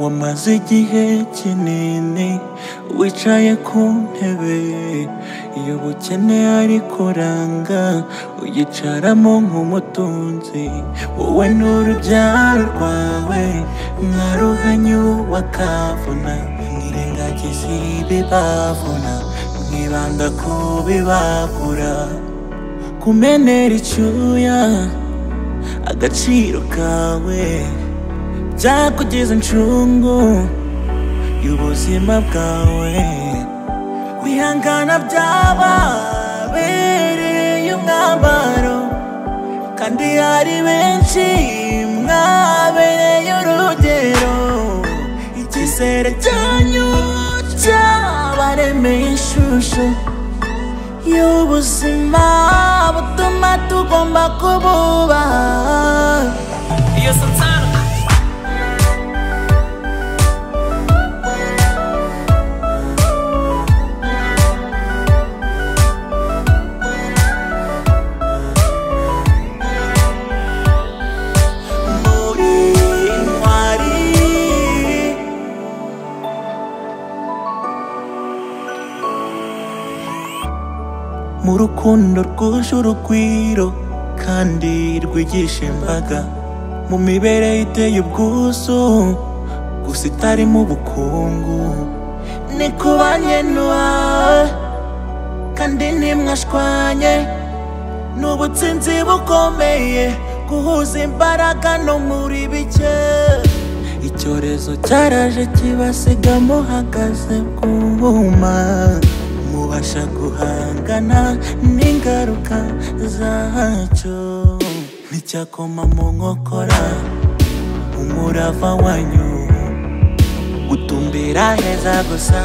wamaze igihe kinini wicaye ku ntebe y'ubukene ariko ranga uyicaramo nk'umutunzi wowe n'urubyaro rwawe mwaruhanyu bakavuna mwirengagiza ibi bavuna mwibanda ku bibagura kumenera icyuya agaciro kawe byakugeza incungu y'ubuzima bwawe wihangana byababereye umwambaro kandi hari benshi mwabereye urugero icyizere cyanyu cyabaremeye ishusho y'ubuzima butuma tugomba kububaha iyo sansara muri intwari mu rukundo rwuje urugwiro kandi rwigisha imbaga mu mibereho iteye ubwuzu gusa itarimo ubukungu ni kubanye n'uwawe kandi ntimwashwanye ni ubutsinzi bukomeye guhuza imbaraga no muri bike icyorezo cyaraje kibasigamo hagaze bwuma mubasha guhangana n'ingaruka zacyo nticyakoma mu nkokora umurava wanyu gutumbira heza gusa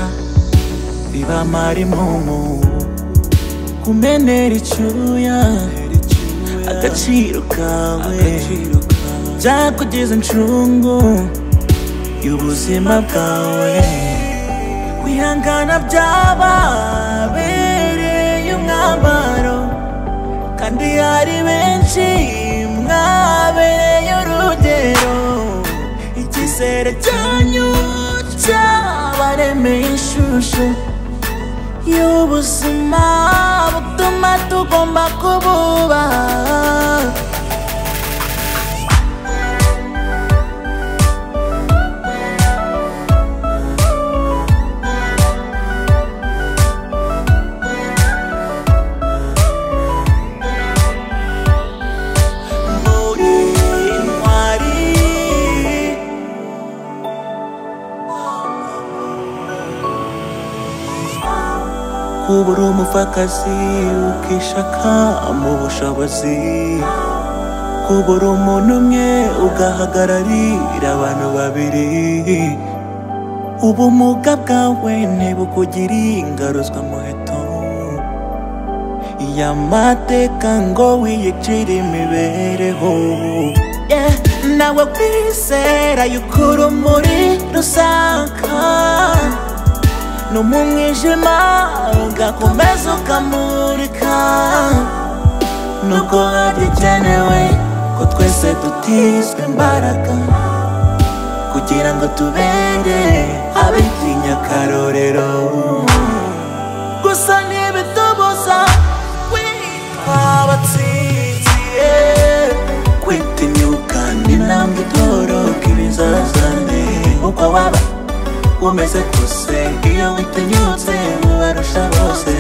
bibamara imungu kumenera icyuya agaciro kawe byakugeza incungu y'ubuzima bwawe kwihangana byababereye umwambaro kandi hari benshi mwabereye urugero icyizere cyanyu cyabaremeye ishusho y'ubuzima butuma tugomba kububaha muri intwari kuba uri umupfakazi ukishaka mu bushobozi kuba uri umuntu umwe ugahagararira abantu babiri ubumuga bwawe ntibukugiriye ingaruzwa muheto y'amateka ngo wiyicire imibereho Yeah, nawe kwizera yuko urumuri rusaka no mu mwijima ugakomeza ukamurika nuko hari ikenewe ko twese dutizwa imbaraga kugira ngo tubere abitinya akarorero gusa ntibitubuza kwitwa abatsinzi yeah. kwitinyuka n'intambwe itoroka ibizazane uko waba umeze kose iyo witinyutse mubarusha bose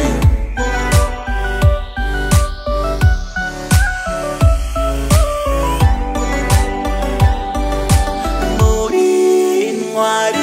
muri intwari